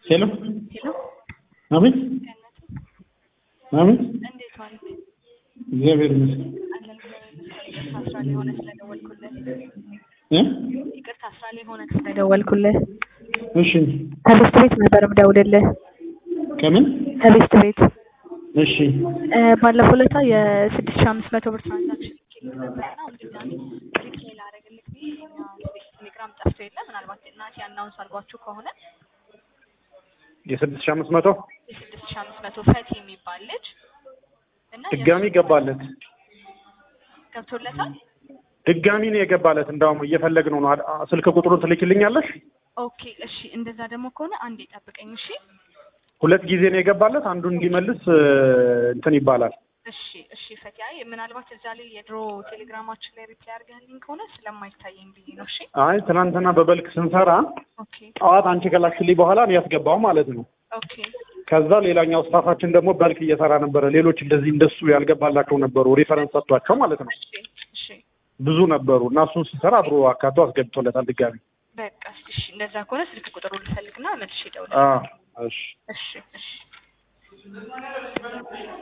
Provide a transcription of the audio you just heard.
ሄሎ ሄሎ አቤት አቤት እንዴት ዋልክ? እግዚአብሔር ይመስገን አለን ይቅርታ ስራ ላይ ሆነህ ስለደወልኩልህ እ ይቅርታ ስራ ላይ ሆነህ ስለደወልኩልህ እሺ ከቤስት ቤት ነበር የምደውልልህ ከምን ከቤስት ቤት እሺ እ ባለፈው ዕለታ የስድስት ሺህ አምስት መቶ ብር ትራንዛክሽን ልኬልህ ነበርና አሁን ድጋሚ ሪፕሌይ ላደርግልህ ብዬ የኛ ቴሌግራም ጠፍቶ የለ ምናልባት እናቴ አናውንስ አድርጓችሁ ከሆነ የስድስት ሺህ አምስት መቶ የስድስት ሺህ አምስት መቶ ፈቲ የሚባል ልጅ እና ድጋሚ ገባለት ገብቶለታል ድጋሚ ነው የገባለት እንዳውም እየፈለግነው ነው አ- ስልክ ቁጥሩን ትልኪልኛለሽ ኦኬ እሺ እንደዛ ደግሞ ከሆነ አንዴ ጠብቀኝ እሺ ሁለት ጊዜ ነው የገባለት አንዱ እንዲመልስ እ፣ እንትን ይባላል እሺ እሺ ፈቲ አይ ምናልባት እዛ ላይ የድሮ ቴሌግራማችን ላይ ሪፕላይ አድርገህልኝ ከሆነ ስለማይታየኝ ብዬ ነው እሺ አይ ትናንትና በበልክ ስንሰራ ኦኬ ጠዋት አንቺ ከላክሽልኝ በኋላ ነው ያስገባው ማለት ነው ኦኬ ከዛ ሌላኛው ስታፋችን ደግሞ በልክ እየሰራ ነበረ ሌሎች እንደዚህ እንደሱ ያልገባላቸው ነበሩ ሪፈረንስ ሰጥቷቸው ማለት ነው እሺ እሺ ብዙ ነበሩ እና እሱን ሲሰራ አብሮ አካቶ አስገብቶለታል ድጋሚ በቃ እሺ እንደዛ ከሆነ ስልክ ቁጥሩን ልፈልግና መልሼ አ እደውላለሁ እሺ እሺ እሺ